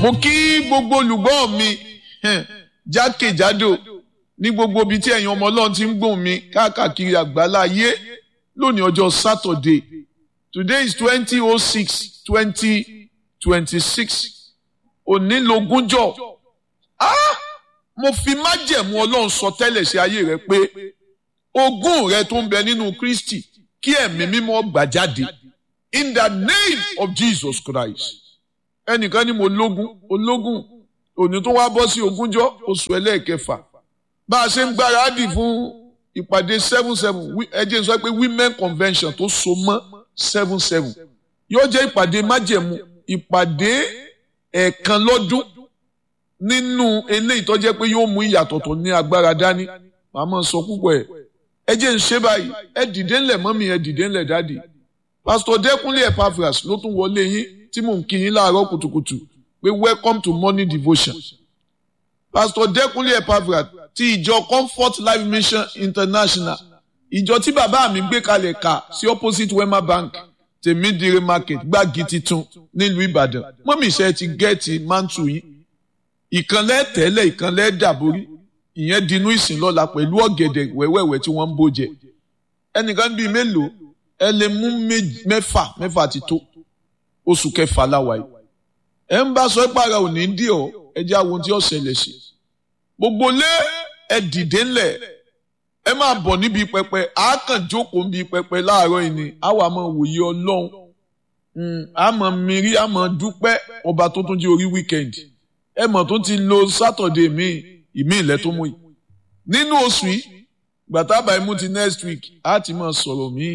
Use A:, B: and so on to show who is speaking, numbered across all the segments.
A: mo kí gbogbo olùgbọ́ mi hẹn, jákèjádò ní gbogbo ibi tí ẹ̀yin ọmọ ọlọ́run ti ń gbóhùn mi káàkiri àgbálá ayé lónìí ọjọ́ Saturday today is twenty oh six twenty twenty six òní lógúnjọ́ ah mo fi májẹ̀mú ọlọ́run sọ tẹ́lẹ̀ sí ayé rẹ pé ogún rẹ tó ń bẹ nínú Kristi kí ẹ̀mí mímọ́ gbà jáde in the name of Jesus Christ ẹnìkan ní mo lógún ológún òní tó wá bọ́ sí ogúnjọ́ oṣù ẹlẹ́ẹ̀kẹfà bá a ṣe ń gbáradì fún ìpàdé seven seven ẹ jẹ́ n sọ pé women convention tó so mọ́ seven seven yóò jẹ́ ìpàdé májẹ̀mú ìpàdé ẹ̀ẹ̀kan lọ́dún nínú eléyìí tó jẹ́ pé yóò mú ìyàtọ̀ tó ní agbára dání màá máa sọ púpọ̀ ẹ̀ ẹ jẹ́ ń ṣe báyìí ẹ dìde ńlẹ̀ mọ́mí ẹ dìde ńlẹ̀ dáàdì pásítọ̀ dẹ́kunlé epaphras ló tún wọlé yín tí mò ń kí yín láàárọ̀ kùtùkùtù pé welcome to morning devotion pásítọ̀ dẹ́kunlé epaphras ti ìjọ comfort life mission international ìjọ tí bàbá mi gbé kalẹ̀ kà sí opposite wema bank tèmídìrí market gbági titun nílùú ìbàdàn mọ́mí iṣẹ́ ti gẹ́ẹ̀tì mántù yín ìkànlẹ̀ tẹ́lẹ̀ ìkànlẹ̀ dàborí ìyẹn dinú ìsìn lọ́la pẹ̀lú ọ̀gẹ̀dẹ̀ wẹ́wẹ́wẹ́ tí wọ́n ń bó jẹ ẹnìkan bíi mélòó ẹ lè mú mẹ́fà mẹ́fà ti tó oṣù kẹfà láwa yìí ẹ ń bá sọ ẹ pàrọ̀ òní dì ọ́ ẹ jẹ́ àwọn tí ó ṣẹlẹ̀ sí gbogbo lé ẹ dìde ńlẹ̀ ẹ máa bọ̀ níbi pẹpẹ àákàn jókòó níbi pẹpẹ láàárọ̀ yìí ni àwa máa wòye ọlọ́run àmọ́ mìírí àmọ́ dúpẹ́ ọba tó tún jẹ́ orí wíkẹ́ndì ẹ mọ̀ tó ti lo sátọ̀dé míì ìmí ilẹ̀ tó mú yìí nínú oṣù yìí gbàtàbà imú ti next week á ti máa sọ̀rọ̀ míì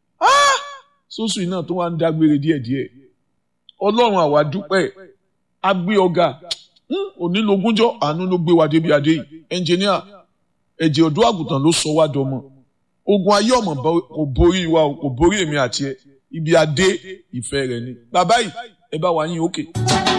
A: sóṣù yìí náà tó wá ń dágbére díẹ̀díẹ̀ ọlọ́run àwa dúpẹ́ agbé ọ̀gá onílogúnjọ́ àánú ló gbé wa débi adé yìí ẹnjìníà ẹ̀jẹ̀ ọ̀dọ́ àgùntàn ló sọ wá dọmọ ogun ayé ọmọ kò borí wa kò borí èmi àti ẹ ibi adé ìfẹ́ rẹ ni bàbá yìí ẹ bá wa yín òkè. Okay.